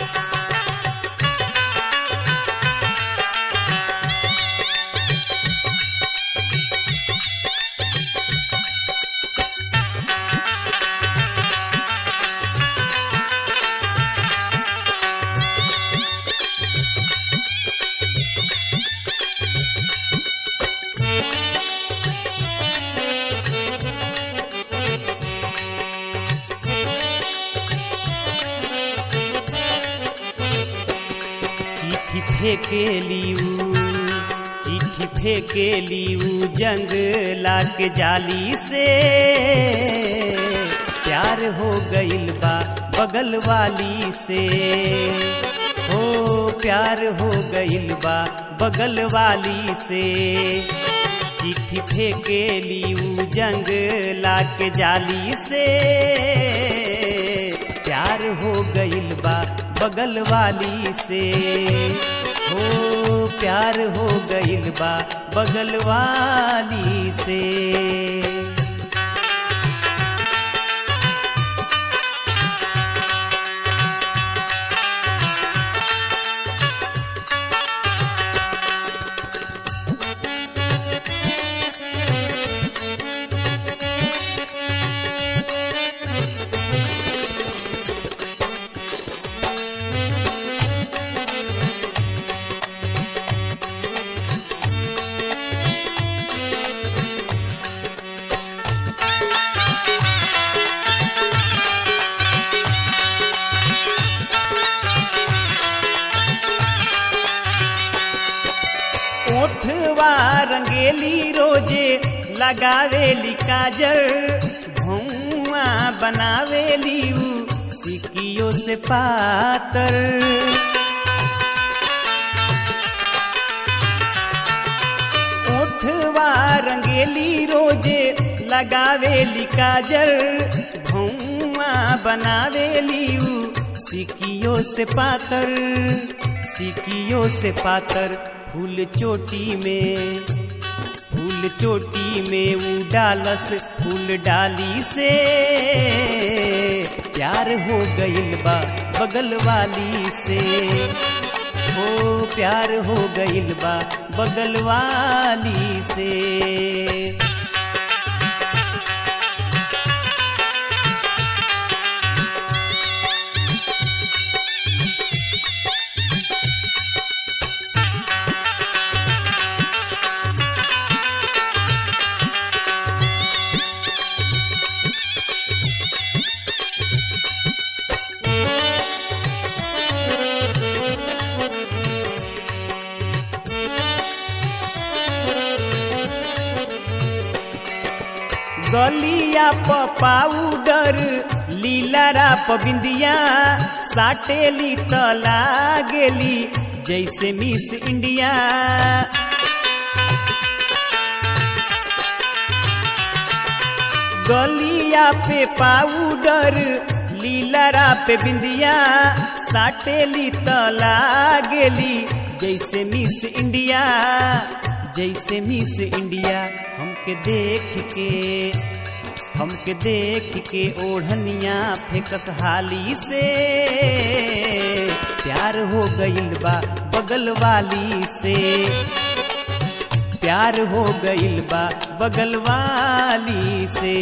चिट्ठी फेंकेली ऊ चिट्ठी फेंकेली ऊ जंगला के जाली से प्यार हो गइल बा बगल वाली से हो प्यार हो गइल बा बगल वाली से चिट्ठी फेंकेली ऊ जंगला के जाली से प्यार हो गइल बा बगल वाली से हो प्यार हो गइल बा बगल वाली से ओठवा रंगेली रोजे लगावेली काजर भौआ बनावेली ऊ सिकियो से पातर ओठवा रंगेली रोजे लगावेली काजर भौआ बनावेली ऊ सिकियो से पातर सिकियो से पातर फूल चोटी में फूल चोटी में ऊ डालस फूल डाली से प्यार हो गइल बा बगल वाली से हो प्यार हो गइल बा बगल वाली से गलिया प पाउडर लीलारा प बिंदिया साटेली त लागेली जैसे मिस इंडिया गलिया पे पाउडर लीलारा पे बिंदिया साटेली त लागेली जैसे मिस इंडिया जैसे मिस इंडिया हमके देख के हमके देख के ओढ़निया फेकस हाली से प्यार हो गइल बा बगल वाली से प्यार हो गइल बा बगल वाली से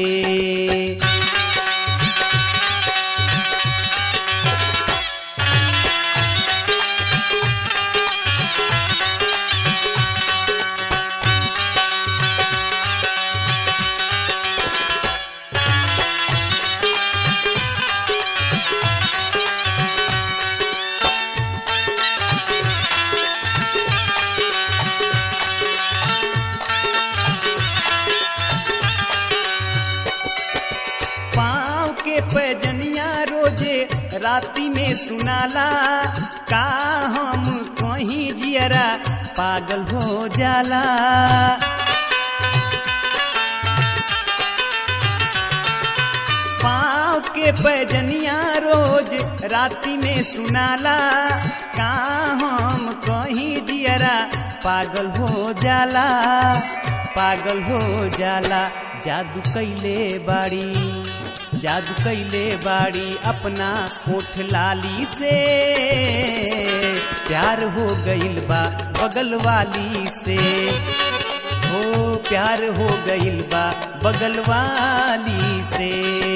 पाँव के पैजनिया रोजे राती में सुनाला का हम कहीं जियरा पागल हो जाला पाँव के पैजनिया रोज राती में सुनाला का हम कहीं जियरा पागल हो जाला पागल हो जाला जादू कैले बाड़ी जादू कैले बाड़ी अपना ओठ लाली से प्यार हो गइल बा बगल वाली से हो प्यार हो गइल बा बगल वाली से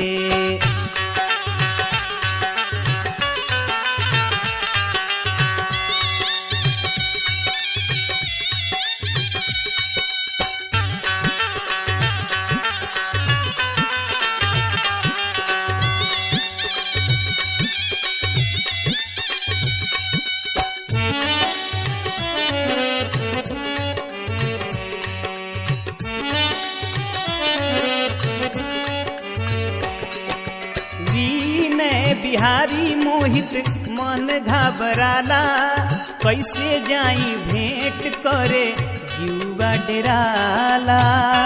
विनय बिहारी मोहित मन घबराला कैसे जाई भेंट करे जुआ डेराला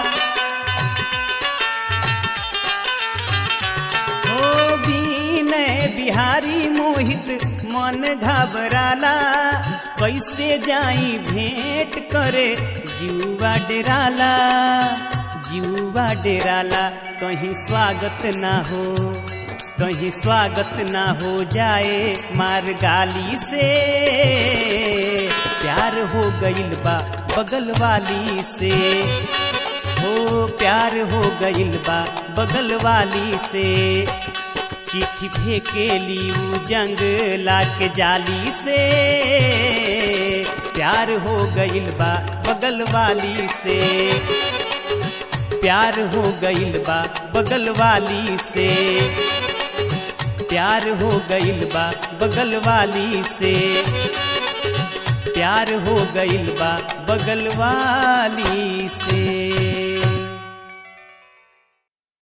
ओ विनय बिहारी मोहित मन घबराला कैसे जाई भेंट करे जुआ डेराला जुआ डेराला कहीं स्वागत ना हो कहीं स्वागत ना हो जाए मार गाली से प्यार हो गइल बा बगल वाली से हो प्यार हो गइल बा बगल वाली से चिट्ठी फेंकेली ऊ जंग लाके जाली से प्यार हो गइल बा बगल वाली से प्यार हो गइल बा बगल वाली से प्यार हो गइल बा बगल वाली से प्यार हो गइल बा बगल वाली से